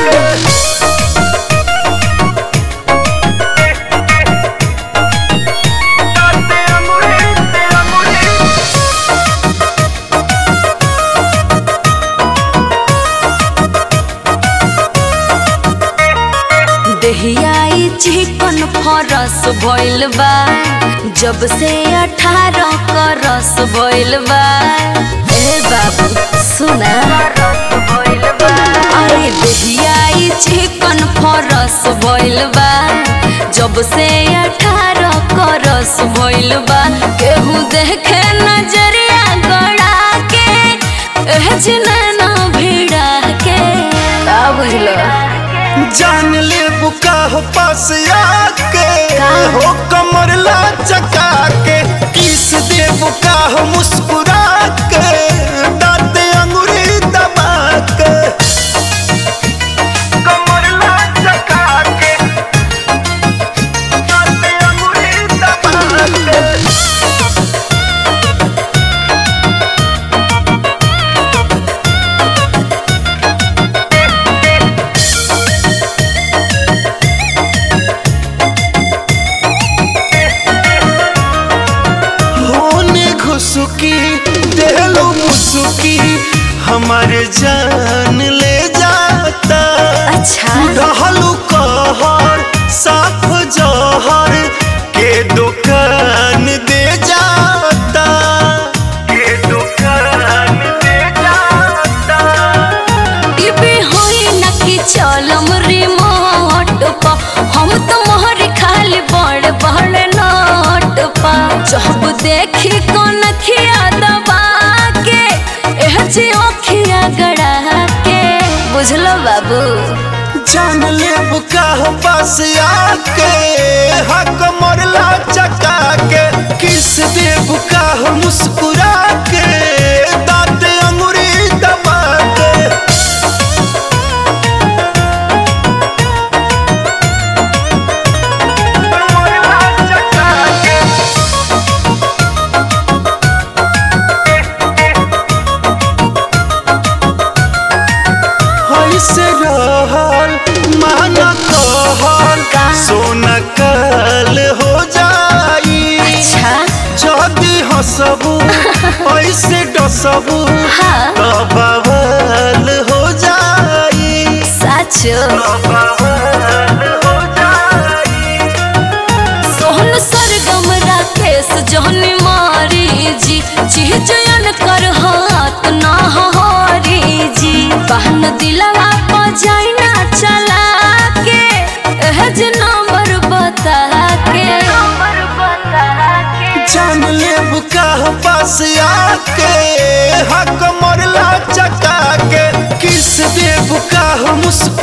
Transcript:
देहियाई चिकन फरस भइल बा जब से अठारह करस भइल बा ए बाबू सुना अरे देहियाई चिकन फरस भइल बा जब से अठारह करस भइल बा केहू देखे नजरिया गड़ा के एह जिनैना भिड़ा के का बुझलो जान ले बुका हो पास आके का? हो कमर ला चका के किस दे बुका हो मुस्कुरा के दांत अंगूरी दबा के कमर ला चका के दांत अंगूरी दबा के होने घुसुकी देलो मुसुकी हमारे जान ले जाता अच्छा रहलू कहर साफ जहर के दुकान दे जाता के दुकान दे जाता टीवी होई न कि चलम रिमोट पा हम तो मोहर खाली बड़ बड़ नोट पा जब देखी कौन खिया दबा के एह जे ओखिया गड़ा के बुझलो बाबू जान ले बुका हो पास आके हक मरला चका के किस दे बुका हो मुस्कुरा के दांत अंगूरी दबा के मरला चका के ऐसे रहल माना कहल का? सोना कल हो जाई अच्छा जदी हसबू ऐसे डसबू हाँ। तो बवाल हो जाई साचो तो बवाल हो जाई सोहन सरगम राकेश जहनी मारी जी चीजन कर हाथ ना हरी जी बहन दिलवा पर जाइना चला के एह जे नंबर बता के नंबर बता के जान ले बुका हो पास आके हक मरला चका के किस दे बुका हो मुस्कुरा